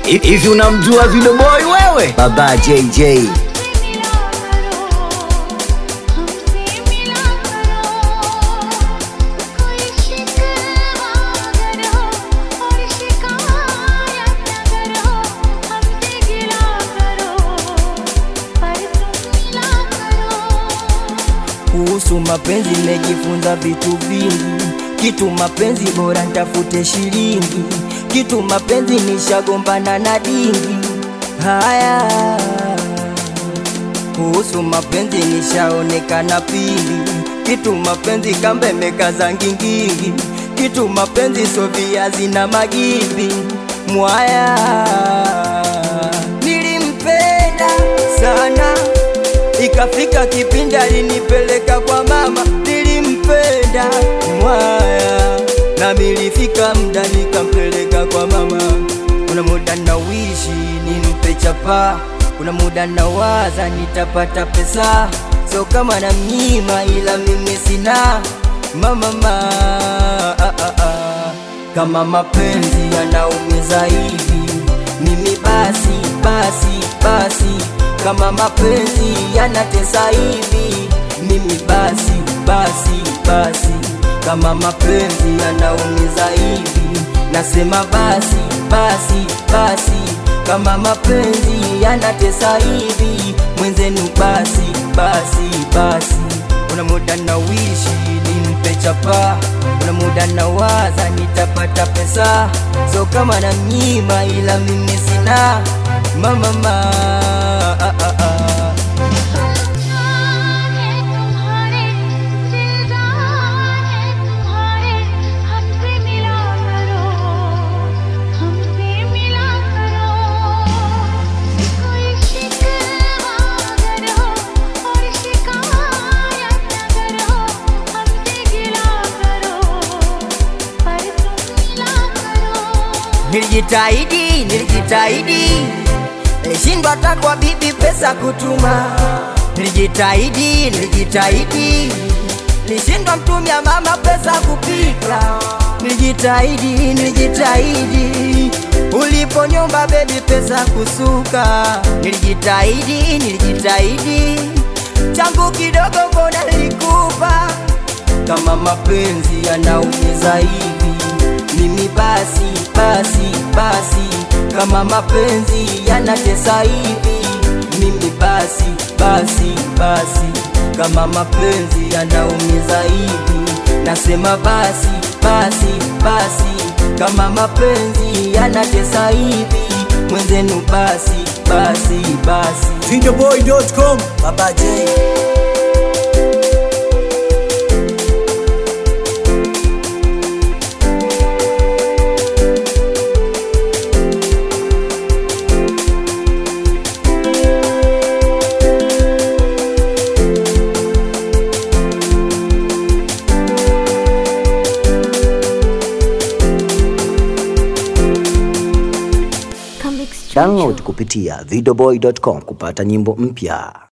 Hivi unamjua Video Boy wewe? Baba JJ. Kuhusu mapenzi nimejifunza vitu vingi, kitu mapenzi bora ntafute shilingi, kitu mapenzi nishagombana na dingi. Haya, kuhusu mapenzi nishaonekana pili, kitu mapenzi kambe mekaza ngingingi, kitu mapenzi so viazi na magimbi. Mwaya, nilimpenda sana Ikafika kipindi alinipeleka kwa mama, nilimpenda mwaya, na milifika mda nikampeleka kwa mama. Kuna muda na wishi nimpe chapa, kuna muda na waza nitapata pesa, so kama na mnyima, ila mimi sina mama ma, ah, ah, ah. Kama mapenzi yanaumiza hivi, mimi basi basi basi kama mapenzi yanatesa hivi, mimi basi basi basi, kama mapenzi yanaumiza hivi, nasema basi basi basi, kama mapenzi yanatesa hivi, mwenzenu basi basi basi. Kuna muda na wishi nimpe chapa, kuna muda na waza nitapata pesa, so kama na mnyima, ila mimi sina mama ma, ah, ah, ah. Nilijitahidi, nilijitahidi, nilishindwa hata kwa bibi pesa kutuma. Nilijitahidi, nilijitahidi, nilishindwa mtumia mama pesa kupika. Nilijitahidi, nilijitahidi, uliponyomba bebi pesa kusuka. Nilijitahidi, nilijitahidi, changu kidogo mbona nilikupa. Kama mapenzi yanaumiza hivi mimi basi basi basi, kama mapenzi yanatesa hivi, mimi basi basi basi, kama mapenzi yanaumiza hivi, nasema basi basi basi, kama mapenzi yanatesa hivi, mwenzenu basi basi basi. Videoboy.com. Baba J. Download kupitia videoboy.com kupata nyimbo mpya.